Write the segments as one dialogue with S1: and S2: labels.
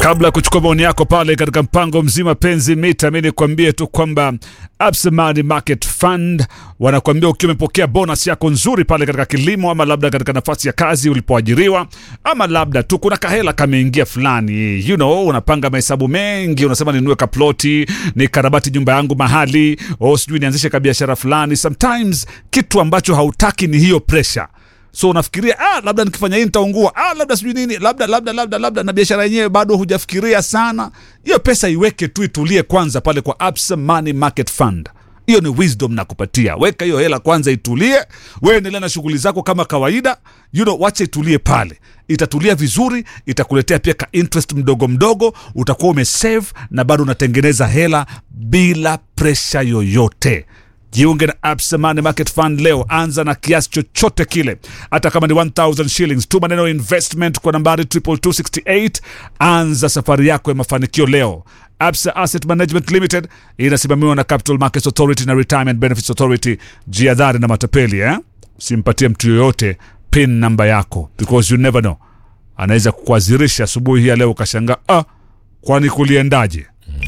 S1: Kabla ya kuchukua maoni yako pale katika mpango mzima penzi mita, mi nikwambie tu kwamba Absa Money Market Fund wanakuambia ukiwa umepokea bonus yako nzuri pale katika kilimo, ama labda katika nafasi ya kazi ulipoajiriwa, ama labda tu kuna kahela kameingia fulani, you know, unapanga mahesabu mengi, unasema ninunue kaploti, ni karabati nyumba yangu mahali, o sijui nianzishe kabiashara fulani. Sometimes kitu ambacho hautaki ni hiyo pressure so unafikiria ah, labda nikifanya hii nitaungua, ah, labda sijui nini, labda labda labda labda, na biashara yenyewe bado hujafikiria sana. Hiyo pesa iweke tu, itulie kwanza pale kwa Absa Money Market Fund. Hiyo ni wisdom nakupatia. Weka hiyo hela kwanza, itulie, wewe endelea na shughuli zako kama kawaida, you know, wacha itulie pale, itatulia vizuri, itakuletea pia ka interest mdogo mdogo, utakuwa umesave na bado unatengeneza hela bila presha yoyote. Jiunge na Absa Money Market Fund leo. Anza na kiasi chochote kile, hata kama ni 1000 shillings. Tuma neno investment kwa nambari 22268. Anza safari yako ya mafanikio leo. Absa Asset Management Limited inasimamiwa na Capital Markets Authority na Retirement Benefits Authority. Jiadhari na matapeli eh? Usimpatie mtu yoyote pin namba yako because you never know, anaweza kukuazirisha asubuhi hii ya leo ukashangaa, ah, kwani kuliendaje?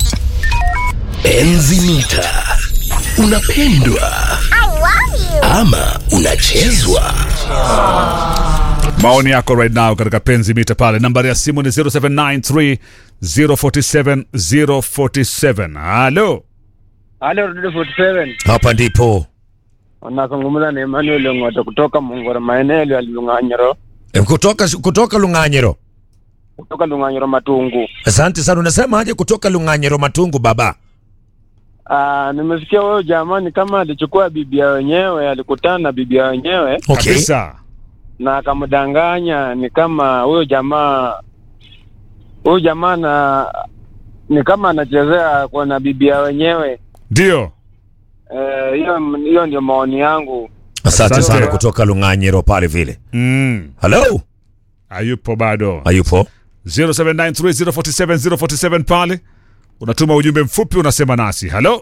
S2: Enzi mita unapendwa ama unachezwa?
S1: maoni yako right now katika penzi mita pale nambari ya simu ni 0793 047 047 halo
S3: Halo Radio 47.
S2: Hapa ndipo
S3: Unazungumza na Emmanuel Ngoto kutoka Mungora maeneo ya Lunganyiro,
S2: E, kutoka kutoka Lung'anyiro.
S3: kutoka Lunganyiro Matungu.
S2: Asante sana. Unasema aje kutoka Lung'anyiro Matungu baba?
S3: Ah, nimesikia wewe jamani kama alichukua bibia wenyewe, alikutana na bibia wenyewe
S2: Okay.
S1: kabisa
S3: na akamdanganya, ni kama huyo jamaa huyo jamaa na ni kama anachezea kwa na bibia wenyewe.
S1: ndio
S3: Eh, hiyo hiyo ndio maoni yangu.
S2: Asante
S1: Asante.
S2: sana kutoka Lung'anyiro pale vile.
S1: mm.
S2: Hello?
S1: hayupo bado
S2: Hayupo?
S1: 0793 047 047 pale unatuma ujumbe mfupi unasema nasi halo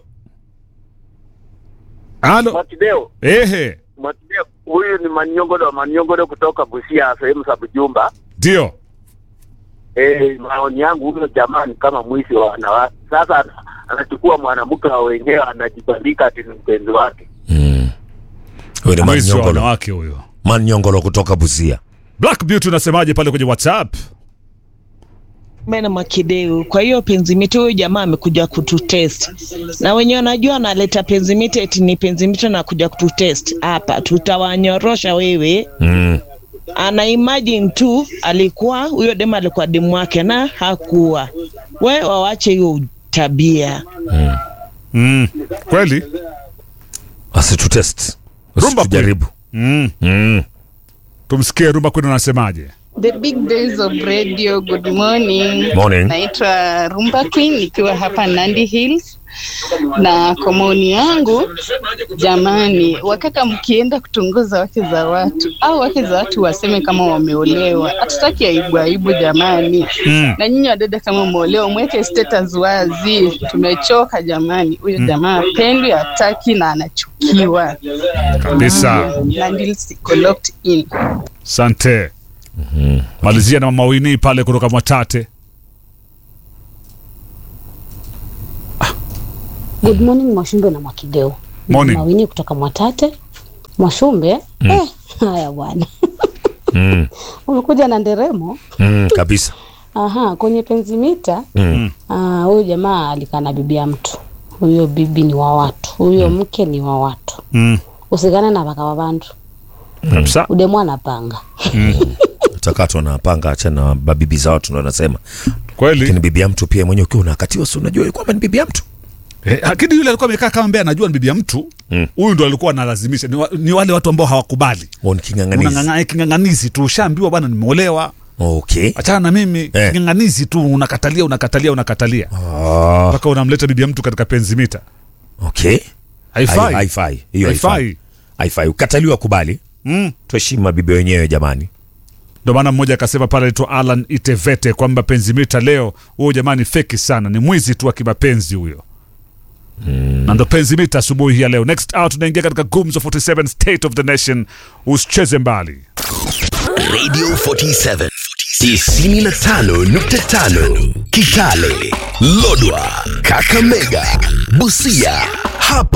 S1: halo
S3: Mwatideo,
S1: ehe
S3: Mwatideo, huyu ni Maniongodo Maniongodo kutoka Busia, sehemu za Bujumba.
S1: ndio
S3: Eh, maoni yangu huyo jamaa ni kama mwizi wa wanawake. Sasa ana- anachukua mwanamke wa wenyewe anajibandika ati ni mpenzi wake.
S2: Mm. Huyu ni
S1: mwizi wa
S2: Manyongolo.
S1: wanawake huyo
S2: Manyongolo kutoka Busia.
S1: black beauty unasemaje pale kwenye whatsapp
S4: Mena Makideu. Kwa hiyo penzimiti huyu jamaa amekuja kututest, na wenye wanajua analeta penzimiti eti ni penzimiti na kuja kututest hapa, tutawanyorosha wewe.
S2: Mm.
S4: Ana imagine tu alikuwa huyo demu alikuwa demu wake na hakuwa. We wawache hiyo tabia.
S1: mm. kweli
S2: Asitutest.
S1: Rumba
S2: Usitujaribu.
S1: mm.
S2: Mm.
S1: tumsikie rumba kwenu anasemaje
S5: The big days of radio. Good morning.
S2: Morning.
S5: Naitwa Rumba Queen nikiwa hapa Nandi Hills, na kwa maoni yangu, jamani, wakaka mkienda kutongoza wake za watu au wake za watu waseme kama wameolewa, hatutaki aibu aibu jamani.
S1: Mm.
S5: Na nyinyi wadada kama umeolewa, mweke status wazi. Tumechoka jamani, huyo jamaa apendwi, hataki na anachukiwa.
S1: kabisa
S5: Nandi Hills iko locked in.
S1: sante malizia na mama Winnie pale kutoka Mwatate
S6: Good morning Mwashumbe na Mwakideu.
S1: Morning.
S6: Mawini kutoka Mwatate. Mwashumbe, eh, haya bwana.
S2: Mm.
S6: Umekuja na nderemo.
S2: Mm. Kabisa.
S6: Aha, kwenye penzimita
S2: Mm.
S6: ah, huyu jamaa alikaa na bibi ya mtu. Huyo bibi ni wa watu, huyo mke ni wa watu.
S1: mm.
S6: Usigane na baka wa bantu.
S1: kabisa
S6: Udemu anapanga.
S2: Takatwa na panga acha na babibi za watu ndo anasema.
S1: kweli
S2: Lakini bibi ya mtu pia mwenyewe ukiwa unakatiwa si unajua kwamba ni bibi ya mtu.
S1: Eh, lakini yule alikuwa amekaa kama mbea anajua ni bibi ya mtu
S2: Mm.
S1: huyu ndo alikuwa analazimisha ni, wa, ni wale watu ambao hawakubali
S2: Oh, ni king'ang'anizi.
S1: Unang'ang'a- king'ang'anizi tu ushaambiwa bwana nimeolewa
S2: Okay.
S1: achana na mimi
S2: Eh.
S1: king'ang'anizi tu unakatalia unakatalia unakatalia
S2: Ah,
S1: mpaka unamleta bibi ya mtu katika penzimita
S2: okay.
S1: haifai
S2: Haifai. Hiyo haifai.
S1: haifai
S2: Haifai. Ukataliwa kubali.
S1: Mm.
S2: Tuheshimu mabibi wenyewe jamani.
S1: ndo maana mmoja akasema pale aitwa Alan Itevete kwamba penzimita leo huyo jamani feki sana ni mwizi tu wa kimapenzi huyo na ndo penzimita asubuhi hii ya leo next out tunaingia katika gumzo 47 state of the nation usicheze mbali
S2: Radio 47 95.5
S7: Kitale, Lodwa, Kakamega, Busia. Hapa